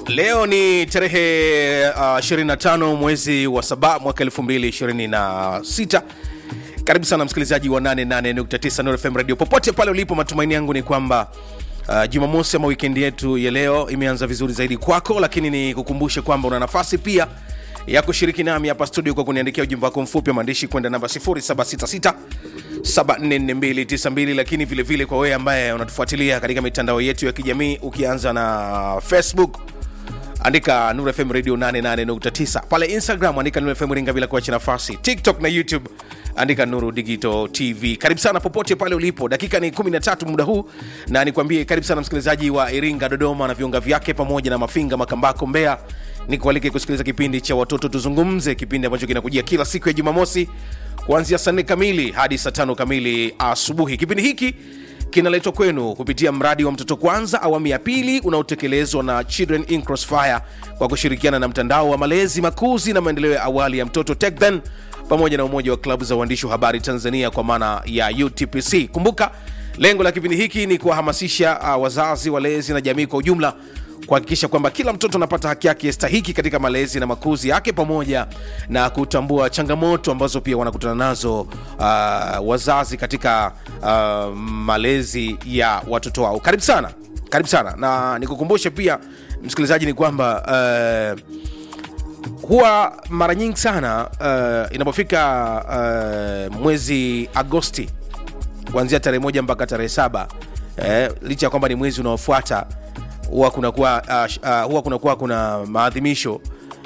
Leo ni tarehe uh, 25 mwezi wa saba mwaka 2026. Karibu sana msikilizaji wa 88.9 Nuru FM radio popote pale ulipo. Matumaini yangu ni kwamba uh, Jumamosi ama wikendi yetu ya leo imeanza vizuri zaidi kwako, lakini ni kukumbushe kwamba una nafasi pia ya kushiriki nami hapa studio kwa kuniandikia ujumbe wako mfupi wa maandishi kwenda namba 0766 744292 lakini vile vile kwa wewe ambaye unatufuatilia katika mitandao yetu ya kijamii ukianza na Facebook andika Nuru FM Radio 88.9 pale Instagram andika Nuru FM Ringa bila kuacha nafasi, TikTok na YouTube andika Nuru Digital TV. Karibu sana popote pale ulipo, dakika ni 13 muda huu, na nikwambie karibu sana msikilizaji wa Iringa, Dodoma na viunga vyake pamoja na Mafinga, Makambako, Mbeya. Nikualike kusikiliza kipindi cha Watoto Tuzungumze, kipindi ambacho kinakujia kila siku ya Jumamosi kuanzia saa nne kamili hadi saa tano kamili asubuhi. Kipindi hiki kinaletwa kwenu kupitia mradi wa Mtoto Kwanza awamu ya pili unaotekelezwa na Children in Crossfire kwa kushirikiana na mtandao wa malezi, makuzi na maendeleo ya awali ya mtoto TECHDEN pamoja na umoja wa klabu za uandishi wa habari Tanzania kwa maana ya UTPC. Kumbuka lengo la kipindi hiki ni kuwahamasisha uh, wazazi, walezi na jamii kwa ujumla kuhakikisha kwamba kila mtoto anapata haki yake stahiki katika malezi na makuzi yake pamoja na kutambua changamoto ambazo pia wanakutana nazo uh, wazazi katika uh, malezi ya watoto wao. Karibu sana, karibu sana, na nikukumbushe pia msikilizaji ni kwamba uh, huwa mara nyingi sana uh, inapofika uh, mwezi Agosti kuanzia tarehe moja mpaka tarehe saba eh, licha ya kwamba ni mwezi unaofuata huwa kunakuwa uh, uh, huwa kunakuwa kuna maadhimisho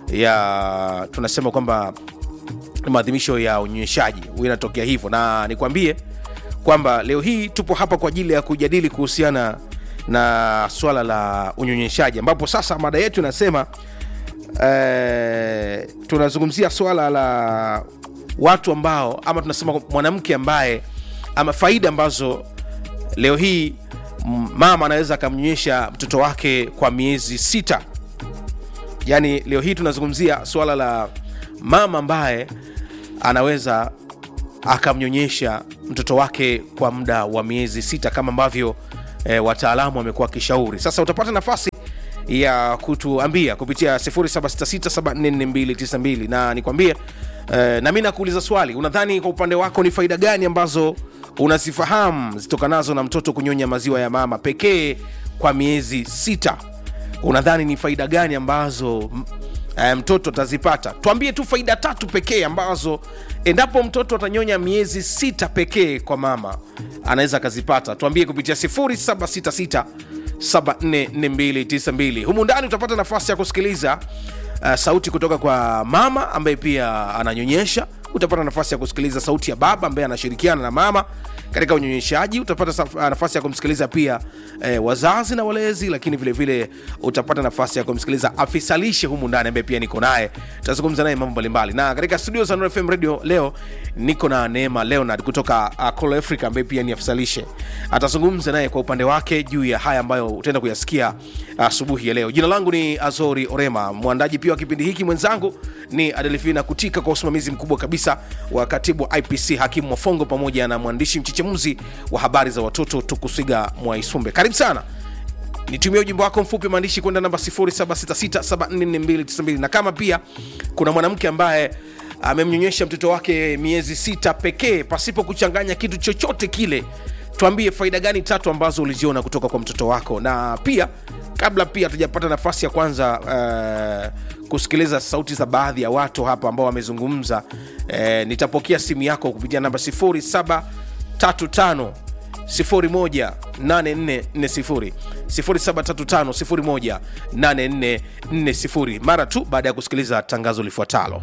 ya tunasema kwamba maadhimisho ya unyonyeshaji huwa inatokea hivyo, na nikwambie kwamba leo hii tupo hapa kwa ajili ya kujadili kuhusiana na swala la unyonyeshaji, ambapo sasa mada yetu inasema eh, tunazungumzia swala la watu ambao ama tunasema mwanamke ambaye ama faida ambazo leo hii mama anaweza akamnyonyesha mtoto wake kwa miezi sita. Yaani leo hii tunazungumzia swala la mama ambaye anaweza akamnyonyesha mtoto wake kwa muda wa miezi sita kama ambavyo e, wataalamu wamekuwa wakishauri. Sasa utapata nafasi ya kutuambia kupitia 0766744292 na nikwambie e, na mi nakuuliza swali, unadhani kwa upande wako ni faida gani ambazo unazifahamu zitokanazo na mtoto kunyonya maziwa ya mama pekee kwa miezi sita? Unadhani ni faida gani ambazo e, mtoto atazipata? Tuambie tu faida tatu pekee ambazo endapo mtoto atanyonya miezi sita pekee kwa mama anaweza akazipata. Tuambie kupitia 0766 744292. Humu ndani utapata nafasi ya kusikiliza uh, sauti kutoka kwa mama ambaye pia ananyonyesha. Utapata nafasi ya kusikiliza sauti ya baba ambaye anashirikiana na mama katika unyonyeshaji. Utapata nafasi ya kumsikiliza pia eh, wazazi na walezi, lakini vile vile utapata nafasi ya kumsikiliza afisa lishe humu ndani ambaye pia niko naye, tutazungumza naye mambo mbalimbali. Na katika studio za Nuru FM Radio leo niko na Neema Leonard kutoka uh, Call Africa ambaye pia ni afisa lishe, atazungumza naye kwa upande wake juu ya haya ambayo utaenda kuyasikia asubuhi uh, ya leo. Jina langu ni Azori Orema, mwandaji pia wa kipindi hiki, mwenzangu ni Adelfina Kutika kwa usimamizi mkubwa kabisa wa katibu wa IPC Hakimu Mwafongo pamoja na mwandishi mchechemuzi wa habari za watoto Tukusiga Mwaisumbe. Karibu sana, nitumie ujumbe wako mfupi maandishi kwenda namba 0766744292 na kama pia kuna mwanamke ambaye amemnyonyesha mtoto wake miezi sita pekee pasipo kuchanganya kitu chochote kile, tuambie faida gani tatu ambazo uliziona kutoka kwa mtoto wako. Na pia kabla pia hatujapata nafasi ya kwanza uh, kusikiliza sauti za baadhi ya watu hapa ambao wamezungumza, uh, nitapokea simu yako kupitia namba 0735 018440 0735 018440 mara tu baada ya kusikiliza tangazo lifuatalo.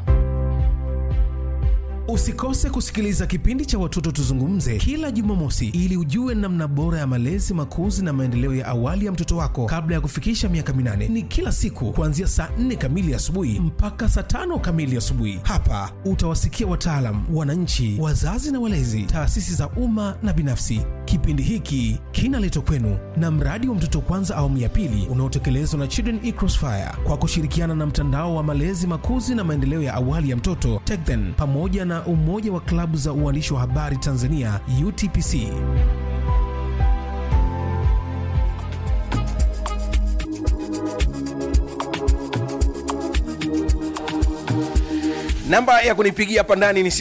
Usikose kusikiliza kipindi cha Watoto Tuzungumze kila Jumamosi ili ujue namna bora ya malezi, makuzi na maendeleo ya awali ya mtoto wako kabla ya kufikisha miaka minane. Ni kila siku kuanzia saa 4 kamili asubuhi mpaka saa tano kamili asubuhi. Hapa utawasikia wataalam, wananchi, wazazi na walezi, taasisi za umma na binafsi. Kipindi hiki kinaletwa kwenu na mradi wa Mtoto Kwanza awamu ya pili unaotekelezwa na Children in Crossfire kwa kushirikiana na mtandao wa malezi, makuzi na maendeleo ya awali ya mtoto TECHDEN pamoja na umoja wa klabu za uandishi wa habari Tanzania UTPC. namba ya kunipigia hapa ndani ni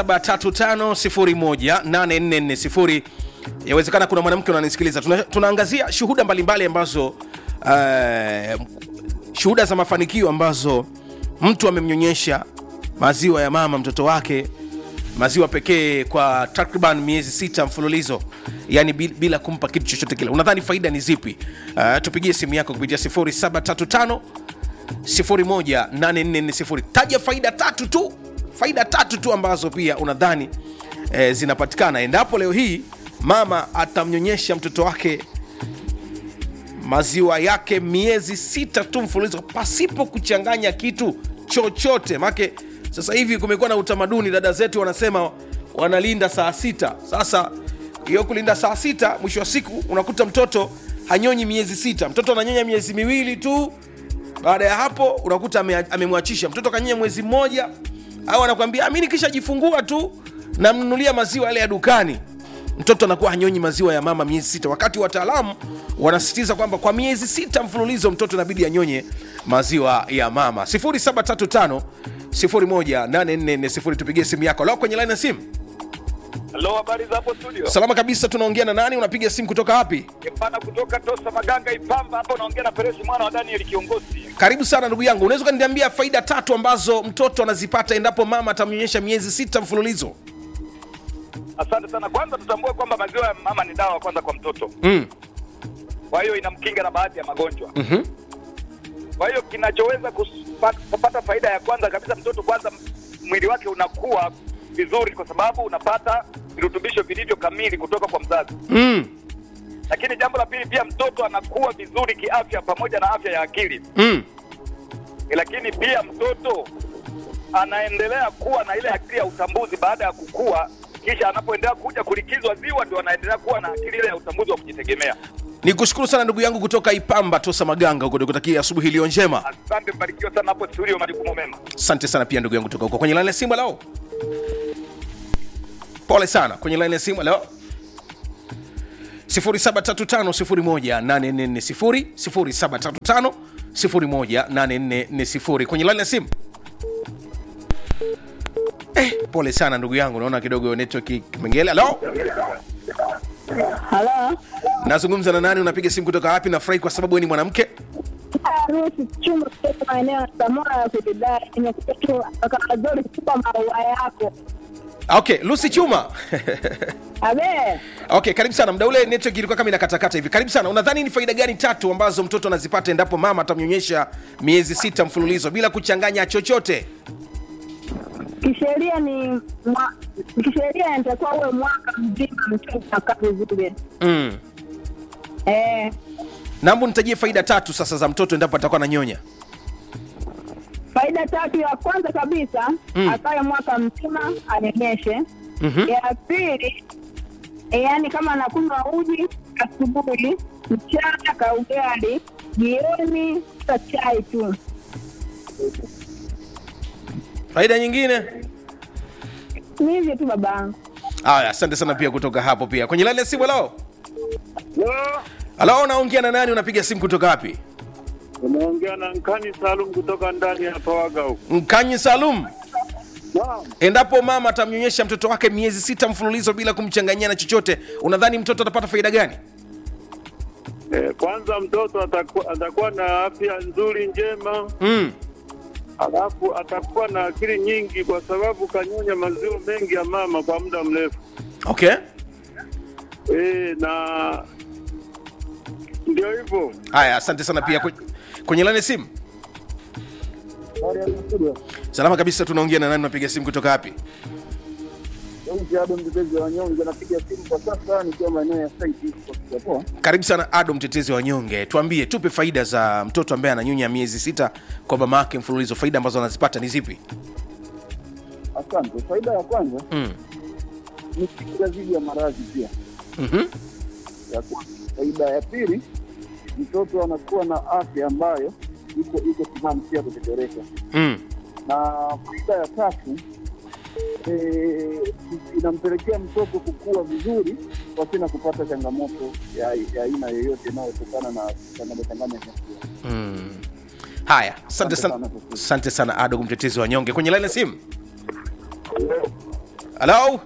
735 yawezekana kuna mwanamke unanisikiliza Tuna, tunaangazia shuhuda mbalimbali ambazo uh, shuhuda za mafanikio ambazo mtu amemnyonyesha maziwa ya mama mtoto wake maziwa pekee kwa takriban miezi sita mfululizo yani bil- bila kumpa kitu chochote kile unadhani faida ni zipi uh, tupigie simu yako kupitia 735 18440 taja faida tatu tu faida tatu tu ambazo pia unadhani eh, zinapatikana endapo leo hii mama atamnyonyesha mtoto wake maziwa yake miezi sita tu mfululizo pasipo kuchanganya kitu chochote make sasa hivi kumekuwa na utamaduni dada zetu wanasema wanalinda saa sita sasa hiyo kulinda saa sita mwisho wa siku unakuta mtoto hanyonyi miezi sita mtoto ananyonya miezi miwili tu baada ya hapo unakuta ame- amemwachisha mtoto kanyonya mwezi mmoja au anakwambia mi nikishajifungua tu namnunulia maziwa yale ya dukani mtoto anakuwa hanyonyi maziwa ya mama miezi sita wakati wataalamu wanasisitiza kwamba kwa miezi sita mfululizo mtoto inabidi anyonye maziwa ya mama 735 18440 tupigie simu yako leo kwenye line ya simu Halo, habari za hapo studio? salama kabisa tunaongea na nani unapiga simu kutoka wapi Kipana kutoka Tosa Maganga Ipamba hapa, unaongea na Peresi mwana wa Daniel kiongozi. karibu sana ndugu yangu unaweza ukaniambia faida tatu ambazo mtoto anazipata endapo mama atamnyonyesha miezi sita mfululizo Asante sana. Kwanza tutambue kwamba maziwa ya mama ni dawa kwanza kwa mtoto, mm. kwa hiyo inamkinga na baadhi ya magonjwa. mm-hmm. Kwa hiyo kinachoweza kupa- kupata faida ya kwanza kabisa, mtoto kwanza mwili wake unakuwa vizuri, kwa sababu unapata virutubisho vilivyo kamili kutoka kwa mzazi. mm. Lakini jambo la pili, pia mtoto anakuwa vizuri kiafya pamoja na afya ya akili. mm. lakini pia mtoto anaendelea kuwa na ile akili ya utambuzi baada ya kukua, kisha anapoendelea kuja kulikizwa ziwa, ndio anaendelea kuwa na akili ile ya utambuzi wa kujitegemea. ni kushukuru sana ndugu yangu kutoka ipamba tosa maganga huko nikutakia asubuhi iliyo njema Asante, mbarikiwa sana hapo studio, majukumu mema. asante sana pia ndugu yangu kutoka huko kwenye line ya simu leo pole sana kwenye line ya simu leo 0735 0735 kwenye line ya simu eh, pole sana ndugu yangu naona kidogo network kimengele halo Halo, nazungumza na nani unapiga simu kutoka wapi nafurahi kwa sababu wewe ni mwanamke Rusi Chuma kutoka maeneo ya Samora ya kujidai. Nimekuja tu kaka Zori kupa maua yako. okay lucy chuma Abe, okay karibu sana mda ule network ilikuwa kama inakatakata hivi karibu sana unadhani ni faida gani tatu ambazo mtoto anazipata endapo mama atamnyonyesha miezi sita mfululizo bila kuchanganya chochote kisheria ni mwa, kisheria inatakiwa uwe mwaka mzima mtoto akaa vizuri. mm. Eh, nambu nitajie faida tatu sasa za mtoto endapo atakuwa ananyonya faida tatu, ya kwanza kabisa Mm. akae mwaka mzima anyonyeshe. mm-hmm. Ya pili e, yani kama anakunywa uji asubuhi, mchana kaugali, jioni ta chai tu. faida nyingine Ni hivyo tu babangu. aya asante sana pia kutoka hapo pia kwenye laini ya simu halo halo unaongea na nani unapiga simu kutoka wapi Unaongea na Nkani Salum kutoka ndani ya Pawaga huko. mkanyi salum Naam. endapo mama atamnyonyesha mtoto wake miezi sita mfululizo bila kumchanganyia na chochote unadhani mtoto atapata faida gani Eh, kwanza mtoto atakuwa, atakuwa na afya nzuri njema, mm. alafu atakuwa na akili nyingi kwa sababu kanyonya maziwa mengi ya mama kwa muda mrefu. okay Eh, na ndio hivyo. haya asante sana pia Kwe- kwenye lani simu salama kabisa tunaongea na nani unapiga simu kutoka wapi Ado mtetezi wa wanyonge napiga simu kwa sasa nikiwa maeneo ya site kwa Singapore. karibu sana ado mtetezi wa wanyonge tuambie tupe faida za mtoto ambaye ananyonya miezi sita kwa mama yake mfululizo faida ambazo anazipata ni zipi Asante. Faida ya kwanza mm. ni kinga dhidi ya maradhi pia. mm-hmm. Ya kwanza. Faida ya pili, mtoto anakuwa na afya ambayo iko iko timamu pia kutetereka. mm. Na faida ya tatu eh, inampelekea mtoto kukua vizuri pasina kupata changamoto ya ya aina yoyote inayotokana na changamoto changanya chakula. mm. haya asante sana asante sana adogo mtetezi wa nyonge kwenye laini ya simu halo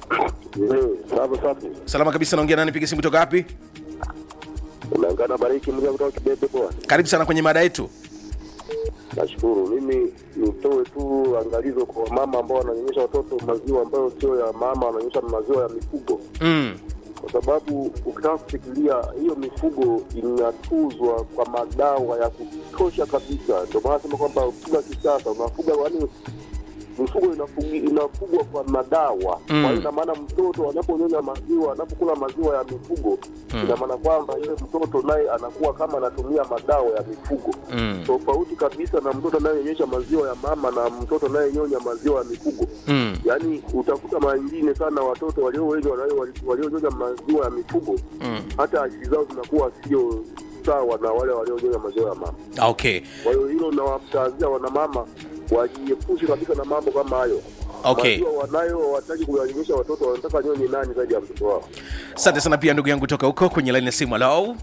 Safi safi. salama kabisa naongea nani piga simu kutoka wapi Unaungana bariki mja kutoka Kibebe bwana. karibu sana kwenye mada yetu Nashukuru. Mimi nitoe tu angalizo kwa mama ambao wananyonyesha watoto maziwa ambayo sio ya mama, wananyonyesha maziwa ya mifugo, mm. kwa sababu ukitaka kufikiria hiyo mifugo inatuzwa kwa madawa ya kutosha kabisa. Ndio maana sema kwamba ukifuga kisasa unafuga yani mifugo inafugi- inafugwa kwa madawa Mm. kwa hiyo ina maana mtoto anaponyonya maziwa anapokula maziwa ya mifugo ina maana kwamba yule mtoto naye anakuwa kama anatumia madawa ya mifugo Mm. tofauti kabisa na mtoto anayenyonyesha maziwa ya mama na mtoto anayenyonya maziwa ya mifugo Mm. yaani utakuta mara nyingine sana watoto walio wengi walio- wali- walionyonya maziwa ya mifugo Mm. hata akili zao zinakuwa sio sawa na wale walionyonya maziwa ya mama okay kwa hiyo hilo nawatazia wanamama wajiepushe kabisa na mambo kama hayo Okay. maziwa wanayo hawataki kuyanyonyesha watoto wanataka nyonye nani zaidi ya mtoto wao asante sana pia ndugu yangu toka huko kwenye laini ya simu halo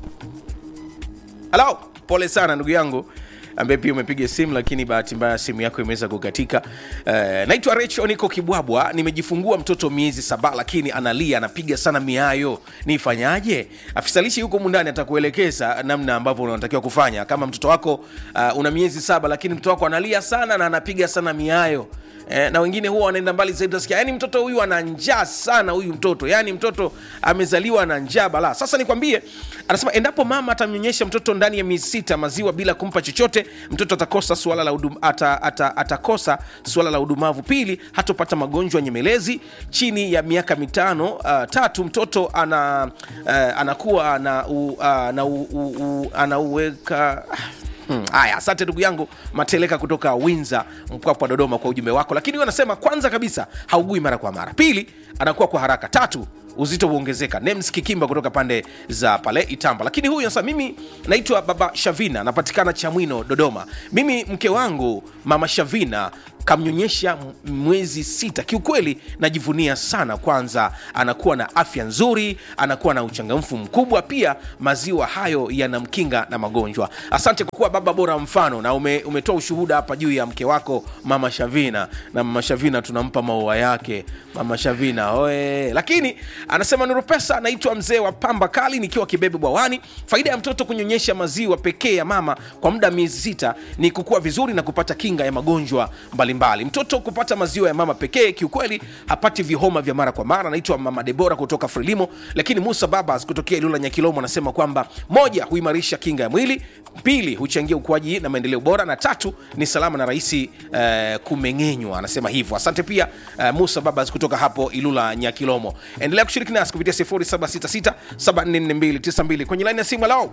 halo pole sana ndugu yangu ambaye pia umepiga simu lakini bahati mbaya simu yako imeweza kukatika uh, naitwa recho niko kibwabwa nimejifungua mtoto miezi saba lakini analia anapiga sana miayo nifanyaje afisa lishe yuko mundani atakuelekeza namna ambavyo unatakiwa kufanya kama mtoto wako uh, una miezi saba lakini mtoto wako analia sana na anapiga sana miayo eh, na wengine huwa wanaenda mbali zaidi utasikia yani mtoto huyu ana njaa sana huyu mtoto yani mtoto amezaliwa na njaa balaa sasa nikwambie anasema endapo mama atamnyonyesha mtoto ndani ya miezi sita maziwa bila kumpa chochote mtoto atakosa suala la udum, ata, ata, atakosa suala la udumavu pili hatopata magonjwa nyemelezi chini ya miaka mitano uh, tatu mtoto ana uh, anakuwa na u, uh, na u, u, u, anauweka Hmm, haya asante ndugu yangu mateleka kutoka winza mpwapwa dodoma kwa ujumbe wako lakini huyo anasema kwanza kabisa haugui mara kwa mara pili anakuwa kwa haraka tatu uzito huongezeka nems kikimba kutoka pande za pale itamba lakini huyu anasema mimi naitwa baba shavina napatikana chamwino dodoma mimi mke wangu mama shavina kamnyonyesha m- mwezi sita kiukweli najivunia sana kwanza anakuwa na afya nzuri anakuwa na uchangamfu mkubwa pia maziwa hayo yanamkinga na magonjwa asante kwa kuwa baba bora mfano na ume, umetoa ushuhuda hapa juu ya mke wako mama shavina na mama shavina tunampa maua yake mama shavina oe lakini anasema nuru pesa naitwa mzee wa pamba kali nikiwa kibebe bwawani faida ya mtoto kunyonyesha maziwa pekee ya mama kwa muda miezi sita ni kukua vizuri na kupata kinga ya magonjwa mbalimbali mtoto kupata maziwa ya mama pekee kiukweli hapati vihoma vya mara kwa mara anaitwa mama debora kutoka frelimo lakini musa babas kutokea ilula nyakilomo anasema kwamba moja huimarisha kinga ya mwili pili huchangia ukuaji na maendeleo bora na tatu ni salama na rahisi uh, kumeng'enywa anasema hivyo asante pia uh, musa babas kutoka hapo ilula nyakilomo endelea kushiriki nasi kupitia 0766744292 kwenye laini ya simu alao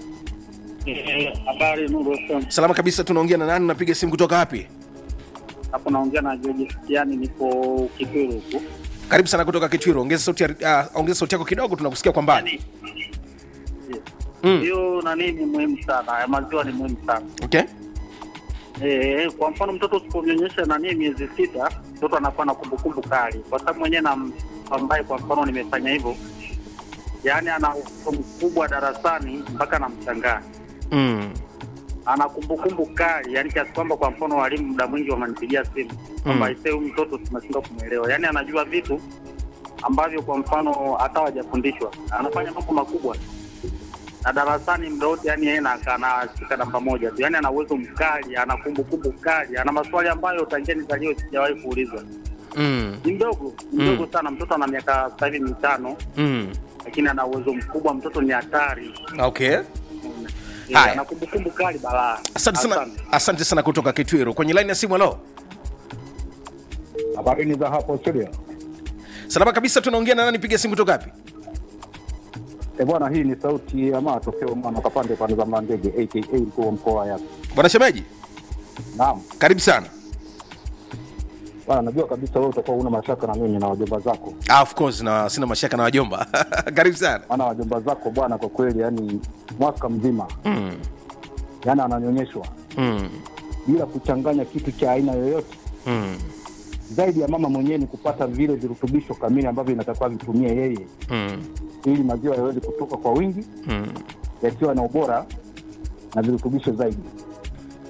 Habari Nuru FM. salama kabisa tunaongea na nani unapiga simu kutoka wapi Hapo naongea na George Fikiani, nipo Kitwiru huku. karibu sana kutoka kichwiro ongeza sauti, ya- uh, ongeza sauti yako kidogo tunakusikia kwa mbali Yaani hiyo nani ni muhimu sana, ya maziwa ni muhimu sana. okay Eh, kwa mfano mtoto usipomnyonyesha nani miezi sita, mtoto anakuwa na kumbukumbu kali, kwa sababu mwenyewe na ambaye kwa mfano nimefanya hivyo, yaani ana ufahamu mkubwa darasani mpaka namshangaa mm. ana kumbukumbu kali, yani kiasi kwamba kwa mfano walimu muda mwingi wamanipigia simu kwamba Mm. ise huyu mtoto tunashindwa kumwelewa, yani anajua vitu ambavyo kwa mfano hata hawajafundishwa, anafanya mambo makubwa na darasani muda wote, yani yeye na- anashika namba moja tu, yani ana uwezo mkali, ana kumbukumbu kali, ana maswali ambayo tangia nizaliwe sijawahi kuulizwa. Mm. Ni mdogo ni mdogo sana, mtoto ana miaka sasa hivi mitano, Mm. lakini ana uwezo mkubwa, mtoto ni hatari, okay Eh, Haya. ana kumbukumbu kali balaa. asante sana asante sana kutoka kitwiro kwenye laini ya simu alo Habarini za hapo studio. salama kabisa tunaongea na nani piga simu kutoka wapi E bwana, hii ni sauti ya matokeo mwana kapande pande za Mlandege aka mkuu wa mkoa wa Yako. bwana shemeji Naam karibu sana bwana, najua kabisa wewe utakuwa una mashaka na mimi na wajomba zako, ah, of course na sina mashaka na wajomba karibu sana maana wajomba zako bwana, kwa kweli yani mwaka mzima mm. yani ananyonyeshwa Mm. bila kuchanganya kitu cha aina yoyote Mm. zaidi ya mama mwenyewe ni kupata vile virutubisho kamili ambavyo inatakiwa vitumie yeye Mm. ili maziwa yaweze kutoka kwa wingi Mm. yakiwa na ubora na virutubisho zaidi.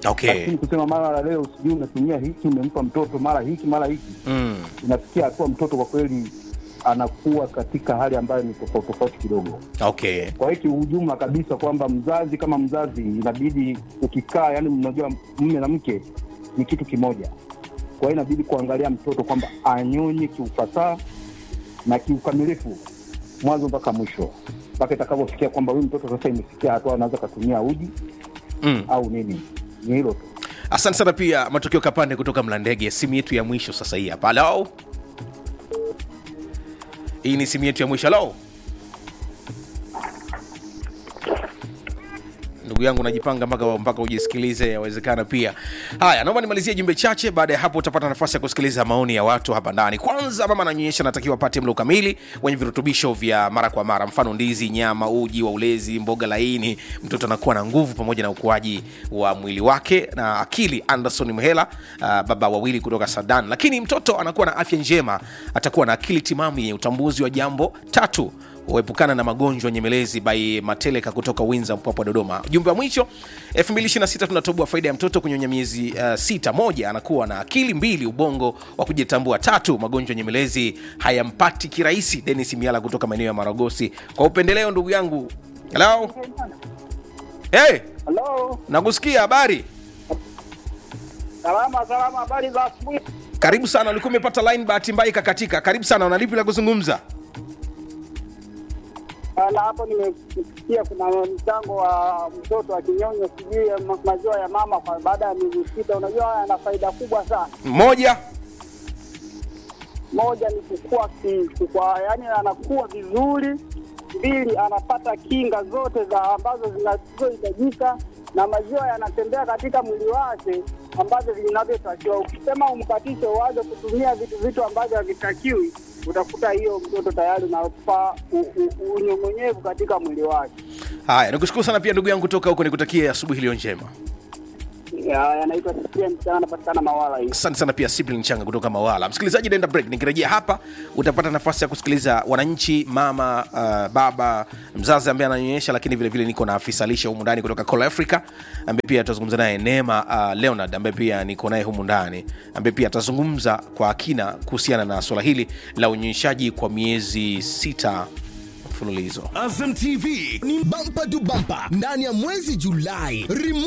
Okay. lakini kusema mara leo sijui unatumia hiki umempa mtoto mara hiki mara hiki mm. inafikia hatua mtoto kwa kweli anakuwa katika hali ambayo ni tofauti tofauti kidogo okay kwa hiyo kiujumla kabisa kwamba mzazi kama mzazi inabidi ukikaa yani mnajua mme na mke ni kitu kimoja kwa hiyo inabidi kuangalia mtoto kwamba anyonye kiufasaha na kiukamilifu mwanzo mpaka mwisho mpaka itakavyofikia kwamba huyu mtoto sasa imefikia hatua anaweza akatumia uji mm. au nini ni hilo tu asante sana pia matokeo kapande kutoka mlandege simu yetu ya mwisho sasa hii hapa halo hii ni simu yetu ya mwisho halo ndugu yangu najipanga mpaka mpaka ujisikilize yawezekana pia haya naomba nimalizie jumbe chache baada ya hapo utapata nafasi ya kusikiliza maoni ya watu hapa ndani kwanza mama ananyonyesha anatakiwa apate mlo kamili wenye virutubisho vya mara kwa mara mfano ndizi nyama uji wa ulezi mboga laini mtoto anakuwa na nguvu pamoja na ukuaji wa mwili wake na akili anderson mhela uh, baba wawili kutoka sadan lakini mtoto anakuwa na afya njema atakuwa na akili timamu yenye utambuzi wa jambo tatu huepukana na magonjwa nyemelezi by mateleka kutoka winza mpwapwa dodoma jumbe wa mwisho 226 tunatoboa faida ya mtoto kunyonya miezi uh, sita moja anakuwa na akili mbili ubongo wa kujitambua tatu magonjwa nyemelezi hayampati kirahisi denis miala kutoka maeneo ya maragosi kwa upendeleo ndugu yangu halo hey, Halo, nakusikia habari salama salama, habari za asubuhi. karibu sana ulikuwa umepata line bahati mbaya ikakatika karibu sana unalipi la kuzungumza Na hapo nimesikia kuna mchango wa mtoto akinyonya sijui ya ma- maziwa ya mama kwa baada ya miezi sita. Unajua haya yana faida kubwa sana. moja Moja ni kukua ki, kukua, yani anakuwa vizuri. Mbili, anapata kinga zote za ambazo zinazohitajika na maziwa yanatembea katika mwili wake ambavyo vinavyotakiwa. Ukisema umkatishe uanze kutumia vitu vitu ambavyo havitakiwi, utakuta hiyo mtoto tayari unapa u- u- unyong'onyevu katika mwili wake. haya nikushukuru sana pia ndugu yangu kutoka huko nikutakie asubuhi iliyo njema Ya- Yanaitwa Cyprian sana, anapatikana Mawala hii. asante sana pia siblin changa kutoka mawala msikilizaji naenda break nikirejea hapa utapata nafasi ya kusikiliza wananchi mama uh, baba mzazi ambaye ananyonyesha lakini vile vile niko na afisa lishe humu ndani kutoka Call africa ambaye pia atazungumza naye neema uh, leonard ambaye pia niko naye humu ndani ambaye pia atazungumza kwa kina kuhusiana na swala hili la unyonyeshaji kwa miezi sita mfululizo Azam TV ni bampa tu bampa ndani ya mwezi Julai. Remote